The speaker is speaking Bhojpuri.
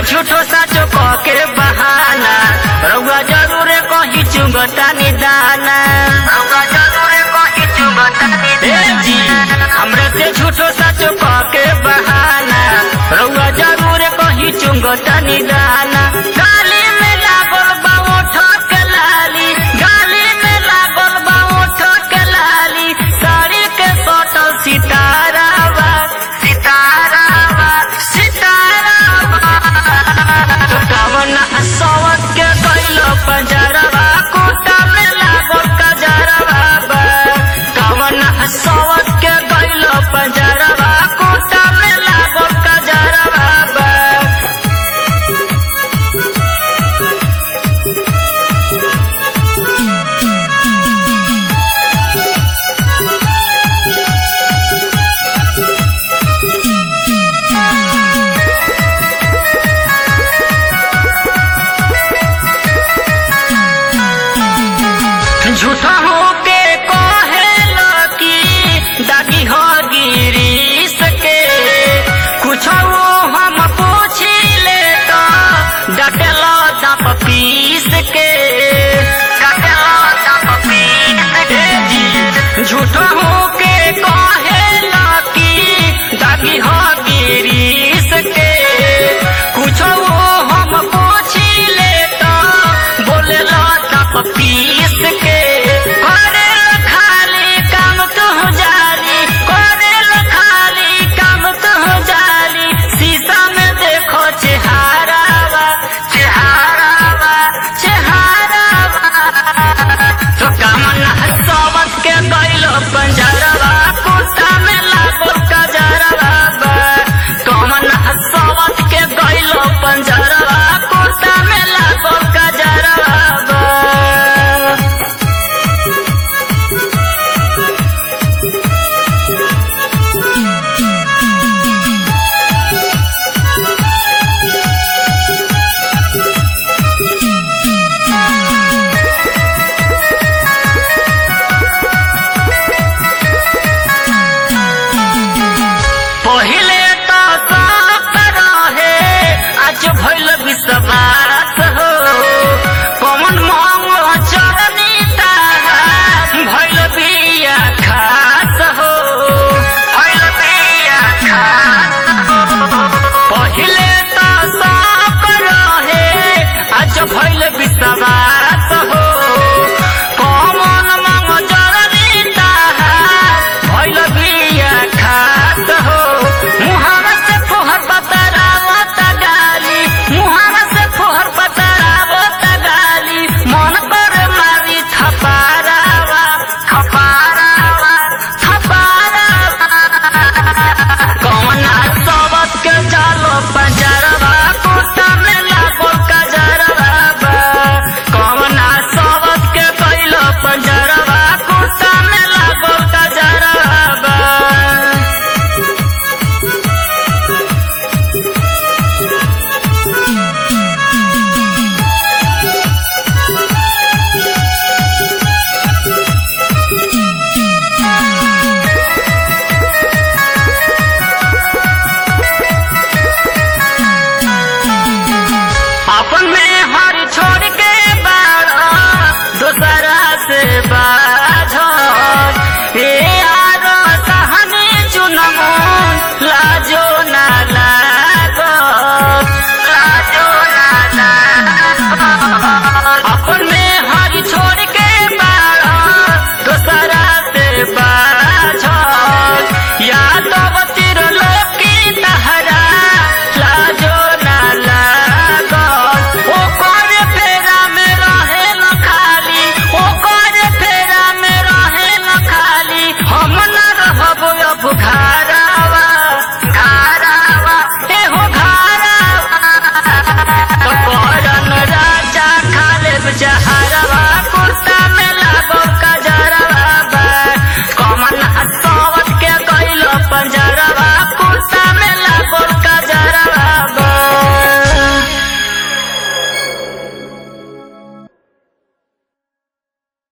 झूठो साचो कह के बहाना रउआ जरूर कही चुगता निदाना रउआ जरूर कही चुगता निदाना हमरे से झूठो साचो कह के बहाना रउआ जरूर कही चुगता निदाना गाली में लागल बा ओठ के लाली गाली में लागल बा ओठ के लाली साड़ी के सटल सितारा बा सितारा बा सितारा बा कवन सवत के कैलो पंजरवा कोटा में लागल कजरवा बा कवन सवत के कैलो पंजरवा कोटा में लागल कजरवा बा झूठा हो के कहेला कि दादी हो गिरी सके कुछ वो हम पूछी ले तो डटेला दाप पीस के डटेला दाप पीस के झूठा हो के कहेला कि दादी हो गिरी सके कुछ वो हम पूछी ले तो बोलेला दाप पीस के करेल खाली काम तू जाली करेल खाली काम तू जाली शीशा में देखो चेहरावा चेहरावा चेहरावा तो कामन हसवत के गइलो पंजरवा कुर्ता में लागो कजरवा बा कामन हसवत के गइलो पंजरवा